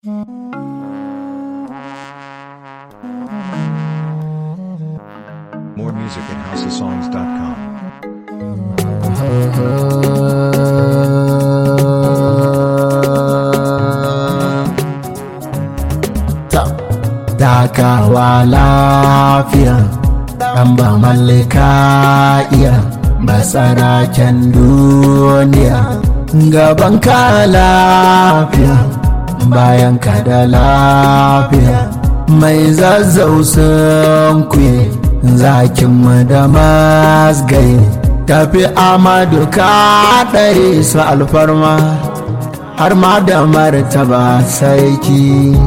More music at houseofsongs.com. takawa lafiya ɗan ba mallaka iya ba saraken duniya gaban ka lafiya bayan ka da lafiya mai zazzau sun kuye zakin mu da masgai tafi amadu ka ɗare su alfarma har ma da martaba sarki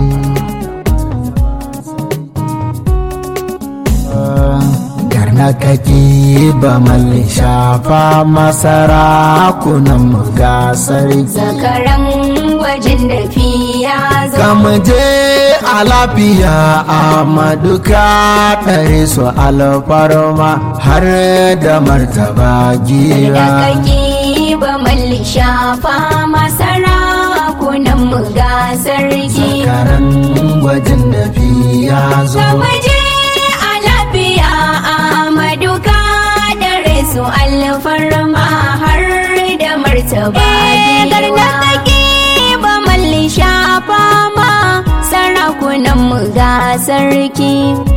garna kake ba malli shafa masara kunan gasar zakaran gwajin da fiya zo kamuje a lafiya a maduka ɗare su alfarma har da martaba da gira kake ba malli shafa masara kunan mu ga sarki karan gwajin da fiya zo Kamaje a lafiya a maduka da resu alfarma har da martaba giwa. kake ba malli shafa ma sarakunan mu ga sarki.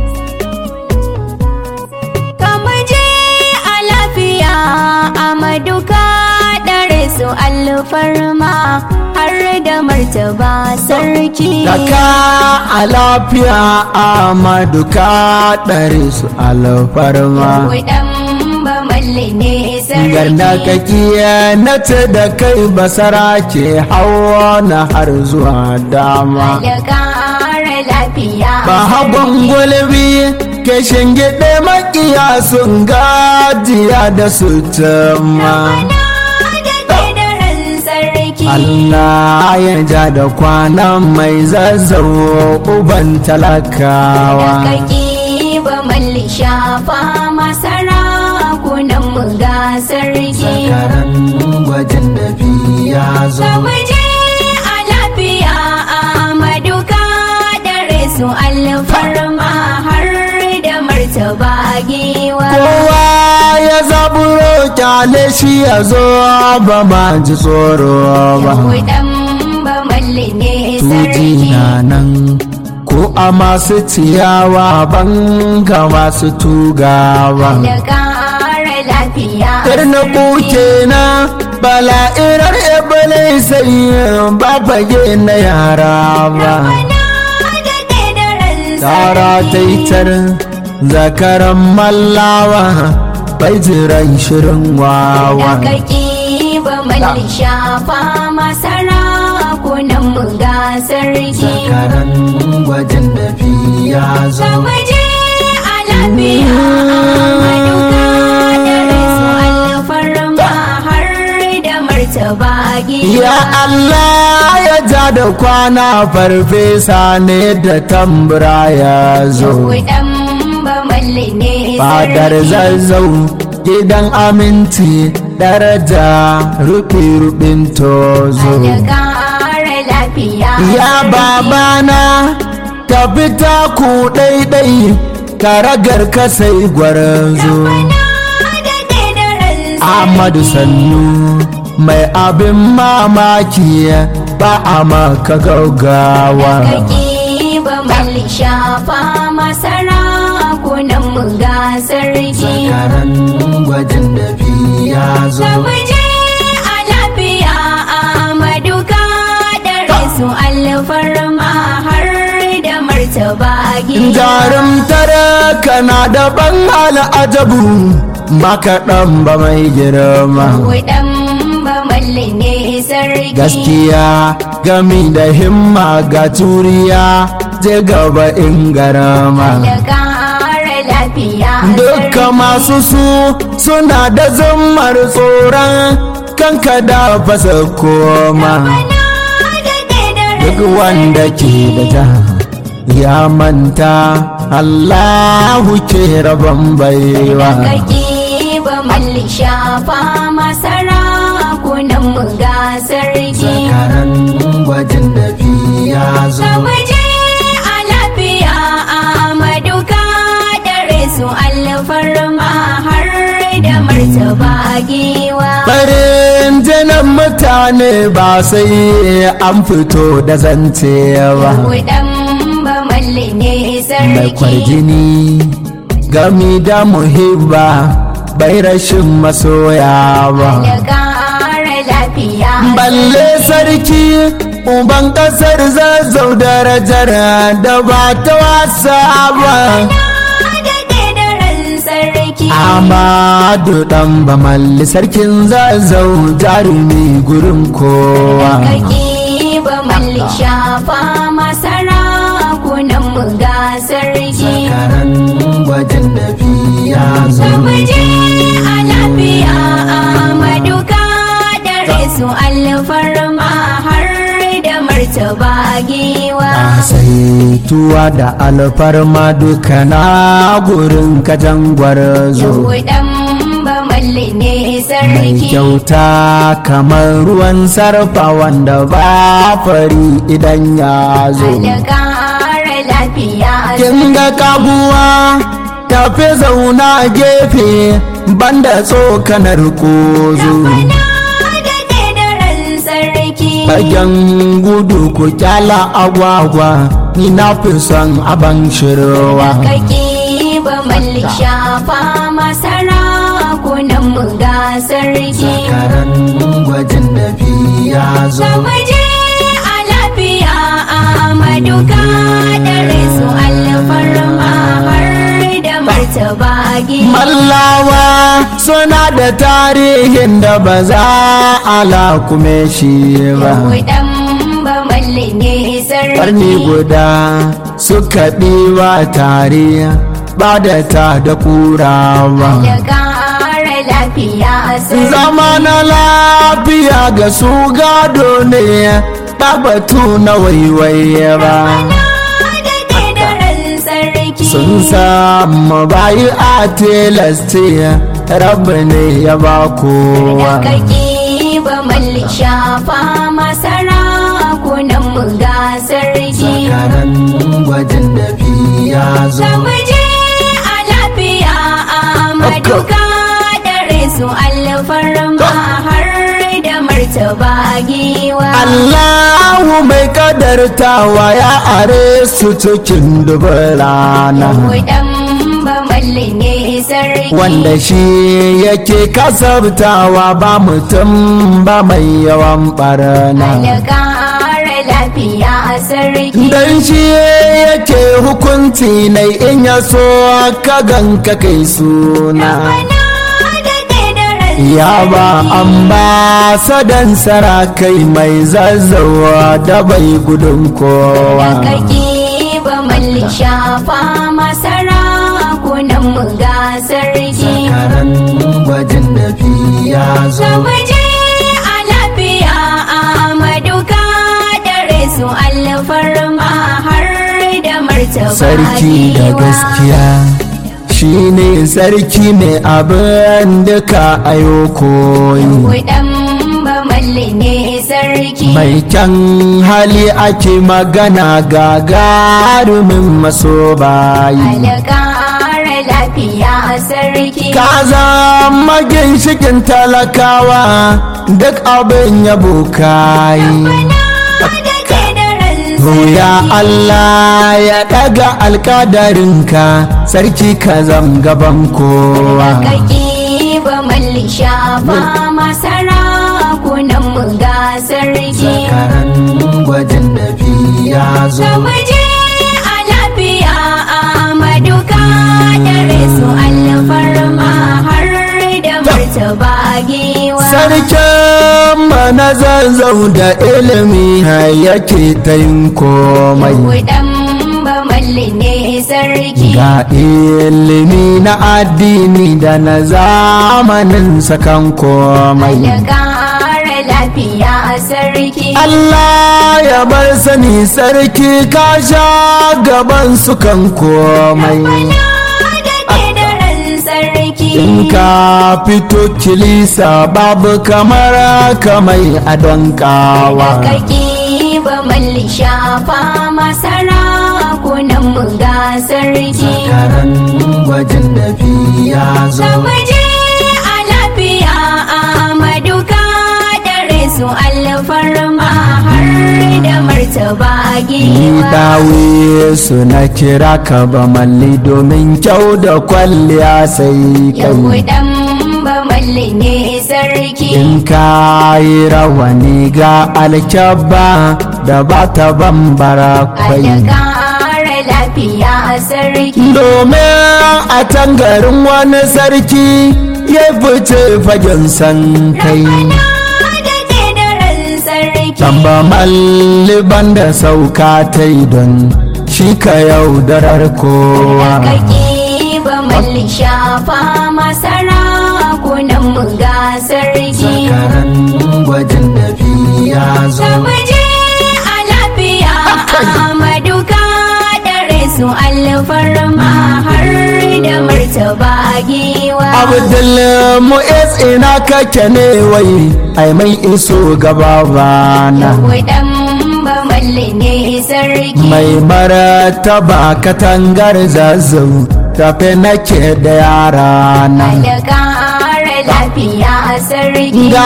Kamaje a lafiya a maduka da resu alfarma har da martaba sarki. Daka a lafiya a maduka ɗare su alfarma Kudan ba malli ne sarki. Garna kakiya na ce da kai basara ke hawa na har zuwa dama da ƙara lafiya. Ba hagon gulbi ke shingiɗe makiya sun gajiya da su tama da daren sarki. Allah ya ja da kwanan mai zazzau uban talakawa Kaki ba malli shafa masara kunan mu ga sarki. Karan gwajin da ya zo Kamuje a lafiya a maduka da resu alfarma har da martaba giwa. kowa ya zaburo kyale shi ya zo ba ma ji tsoro ba Kudan ba malli ne tuji sarki. na nan ko a masu ciyawa ban ga masu tugawa da ƙara lafiya. na kuke na bala'irar ebele sai ba fage na yara ba tara ta yi tarin zakaran mallawa bai jiran shirin wawa Kaki ba malli shafa masara kunan mu ga sarki. zakaran gwajin da ya zo Waje a lafiya maduka da resu alfarma har da martaba gida. Ya Allah ya ja da kwana farfesa ne da tambura ya zo. Kudan ba malli ne Fadar sarki. zazzau gidan aminci daraja rufi-rufin tozo. Da ƙara lafiya. Ya babana ka fita ku ɗaiɗai karagar ka sai gwarzo. Ahmadu Sannu mai abin mamaki ba a maka gaugawa. Kaki ba malli shafa masara kunan mu ga sarki. Karan gwajin da ya zo. Waje a lafiya a maduka da resu alfarma har da martaba gida. Jarumtar kana da ban al'ajabu ba kaɗan ba mai girma. Kudan ba malli ne sarki. Gaskiya gami da himma ga turiya je gaba in garama. Da ƙara lafiya Dukka masu su suna da zammar tsoron kanka da fasa koma. Duk wanda ke da ja ya manta Allahu ke rabon baiwa. Kaki ba malli shafa masara kunan mu ga sarki. Zakaran gwajin da ya ya zo Sabaje a lafiya Ahmadu ka dare su alfarma har da martaba giwa. farin jinin mutane ba sai an fito da zance ba Kudan ba malli ne mai sarki. kwarjini gami da muhibba bai rashin masoya ba Da ƙara lafiya. balle sarki uban kasar zazzau darajar da ba ta wasa ba Da daren sarki. amadu dan bamalli sarkin zazzau jarumi gurin kowa Kaki ba malli shafa masara kunan mu ga sarki. karan gwajin da ya zo Sabaje a lafiya Ahmadu ka dare su alfarma har da martaba giwa. saituwa da alfarma duka na gurin kajan gwarzo Yahudan ba malli ne mai sarki. kyauta kamar ruwan sarfa wanda ba fari idan ya zo Da ƙara lafiya kin ga kaguwa tafi zauna gefe banda tsokanar kozo da daren sarki. bagen gudu ku kyala agwagwa ni na fi son aban shirwa Kaki ba malli shafa masara kunan mu ga sarki. karan gwajin da ya zo Sabaje a lafiya Ahmadu ka dare su alfarma har da martaba giwa. Mallawa suna da tarihin da ba za a lakume shi ba. Yahudan ba malli ne sarki. Ƙarni guda suka ɗiwa tare ba da ta da kurawa. Da ƙara lafiya sarki. Zama na lafiya ga su gado ne ba batu na waiwaye ba. da daren sarki. Sun samu bayi a tilasti rabu ne ya ba kowa. Kaki ba malli shafa masara kunan mu ga sarki. Karan gwajin da ya zo. Sabaje a lafiya Ahmadu ka dare su alfarma har da martaba giwa. Allahu mai kadartawa ya are su cikin dubin rana Kudan ba malli ne sarki. wanda shi yake kasabtawa ba mutum ba mai yawan barna Da ƙara lafiya sarki. dan shi yake hukunci na in ya so ka ganka kai suna Bana da daren ya ba ambasadan sarakai mai zazzawa da bai gudun kowa Kaki ba malli shafa masara kunan mu ga sarki. karan gwajin da ya zo Sabaje a lafiya Ahmadu ka dare su alfarma har da martaba sarki da giwa. gaskiya shi ne sarki mai abin duka ayo koyi Kudan ba malli ne sarki. mai kyan hali ake magana gagarumin maso bayi Alƙara lafiya sarki. ka zama ginshikin talakawa duk abin yabo kayi Ya Allah ya ɗaga alkadarinka sarki ka zam gaban kowa. Kaki ba malli shafa masara kunan mu ga sarki. Karan gwajin da ya zo. Sabaje a lafiya Ahmadu ka dare su alfarma har da martaba giwa. Sarkin mana zanzau da ilimi yake ta yin komai. Kudan ba malli ne sarki. Ga ilimi na addini da na zamanin sakan komai. Da ƙara lafiya sarki. Allah ya bar sani sarki ka sha gaban su kan komai da daren sarki. in ka fito kilisa babu kamar kamai a don kawa Kaki ba malli shafa masara kunan mu ga sarki karan gwajin nafi ya zo Sabaje a lafiya Amadu ka dare su alfarma har da martaba Ni giwa dawe su na kira ka ba malli domin kyau da kwalliya sai kai Yahudan ba malli ne sarki In ka yi rawani ga alkyabba da ba ta bambara kwai Allah kara lafiya sarki Domin a tangarin wani sarki ya fice fagen san kai Na da daren sarki Tamba malliban da sauka ta yi don shi ka yaudarar kowa Kaki ba malli shafa masara kunan mu ga sarki Karan gwajin nafi ya zo Sabaje a lafiya Amadu ka dare su alfarma har da martaba giwa Abdul Mu'ez ina kake ne wai ai mai iso gaba bana Yahudan ba malli ne sarki mai martaba katangar zazzau tafe nake da yara na Allah kara lafiya sarki ga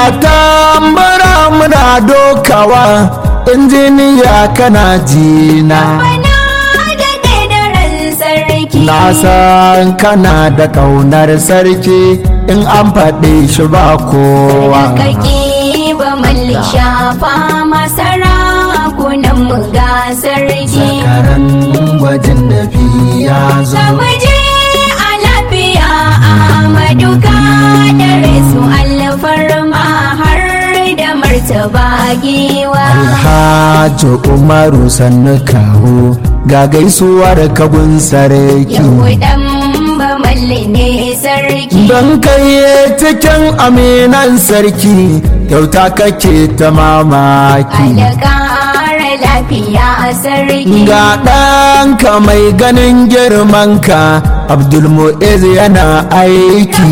tambara muna dokawa injiniya kana jina Bana da daren sarki na san kana da kaunar sarki in an faɗi shi ba kowa Kaki ba malli shafa masara kunan mu ga sarki karan gwajin nafi ya zo Sabaje a lafiya Amadu ka dare su alfarma har da martaba giwa Alhaji Umaru sannu kawo ga gaisuwar kabun sarki Yahudan ba malli ne sarki don kai cikin aminan sarki kyauta kake ta mamaki Allah kara lafiya sarki ga ɗanka mai ganin girmanka abdulmu'iz yana aiki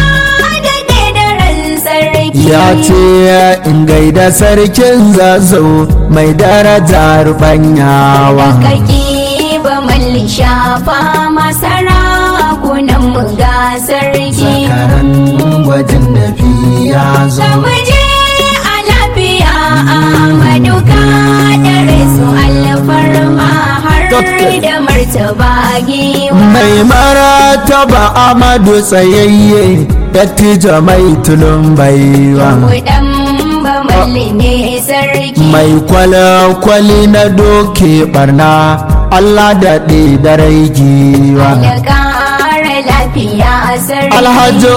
da daren sarki ya ce in gaida sarkin zazzau mai daraja rubanyawa Kaki ba malli shafa masara kunan mu ga sarki karan gwajin nafi ya zo Sabaje a lafiya Amadu ka dare su alfarma har da martaba giwa mai martaba amadu tsayayye dattijo mai tulun baiwa Kudan ba malli ne sarki mai kwale-kwale na doke barna allah daɗe da rai giwa Da kara lafiya sarki alhaji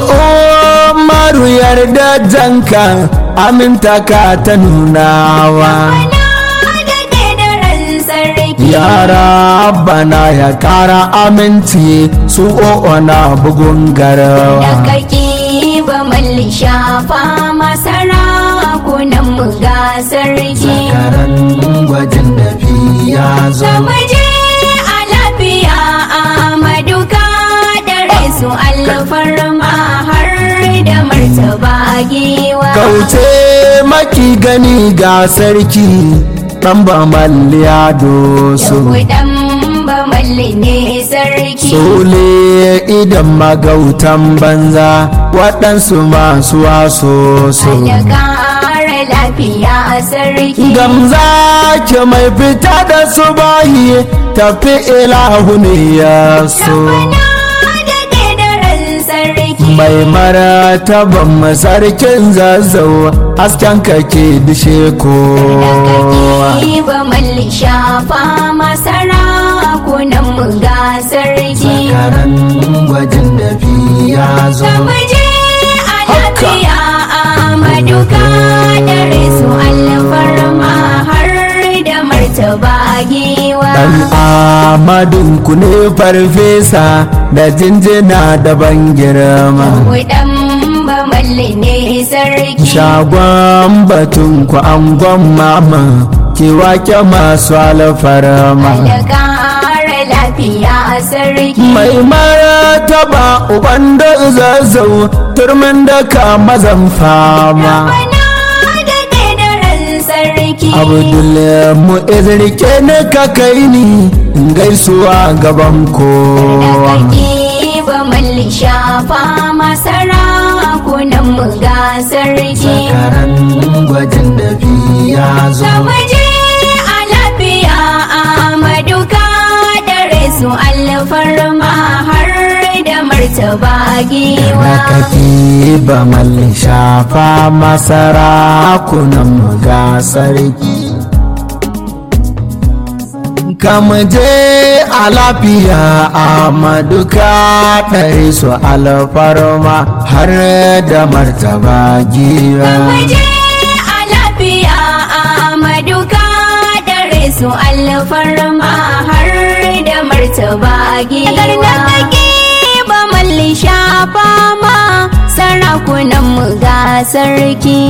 umaru yarda janka aminta ka ta nunawa Bana da daren sarki yara bana ya kara aminci su o'o na bugun Da garawa kaki ba malli shafa masara kunan mu ga sarki karan gwajin nafi ya zo Sabaje a lafiya Amadu ka dare su alfarma har da martaba giwa kauce maki gani ga sarki ɗan ba malliya doso Yahudan ba malli ne sarki Sole idan magautan banza waɗansu masu waso so Da kara lafiya sarki Gamza ke mai fita da su bayi tafi ilahu ne ya so Bana da daren sarki Mai martaban masarkin zazzau hasken kake dishe kowa Kaki ba malli shafa masara kunan mu ga sarki Karan gwajin nafi ya zo Sabaje a lafiya Amadu ka dare su alfarma har da martaba giwa Dan Amadun ku ne farfesa da jinjina da ban girma. Kudan ba malli ne sarki Shagon batun ku angon mama, ki wake masu alfarma. Da kara lafiya sarki Mai martaba uban da zazzau, turmin da ka mazan fama. Bana da daren sarki sarki abdul mu'izrike ne ka kai ni gaisuwa gaban da kowa kake ba malli shafa masara kunan mu ga sarki karan gwajin da ya zo Sabaje a lafiya Amadu ka dare su alfarma har da martaba da giwa. kake ba mallin shafa masara kunan mu ga sarki je a lafiya a maduka ɗari su alfarma har da martaba giwa Sabaje a lafiya Amadu ka dare su alfarma har da martaba giwa. Da kake ba malli shafa ma sarakunan mu ga sarki.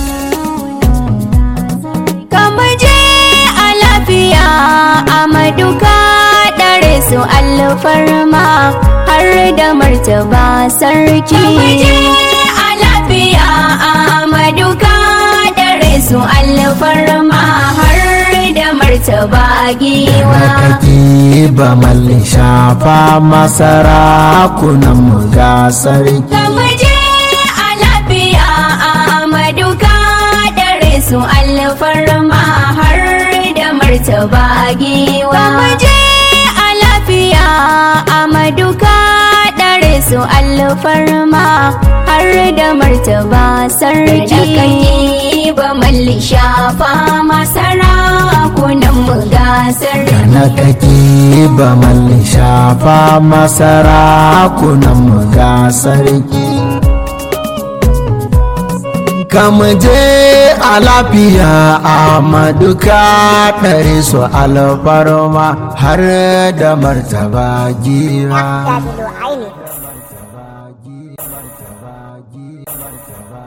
Kama je a lafiya Amadu ka dare su alfarma har da martaba sarki. Kama je a lafiya Amadu ka dare su alfarma har da martaba da giwa. kake ba mallin shafa masara kunan mu ga sarki Kama je a lafiya Amadu ka dare su alfarma har da martaba giwa. Kama je a lafiya Amadu ka dare su alfarma har da martaba sarki. Da kake ba malli shafa masara kunan mu ga sarki. na kake ba mallin shafa masara kunan mu ga sarki je a lafiya a maduka ɗari su alfarma har da martaba giwa Dabilu Aini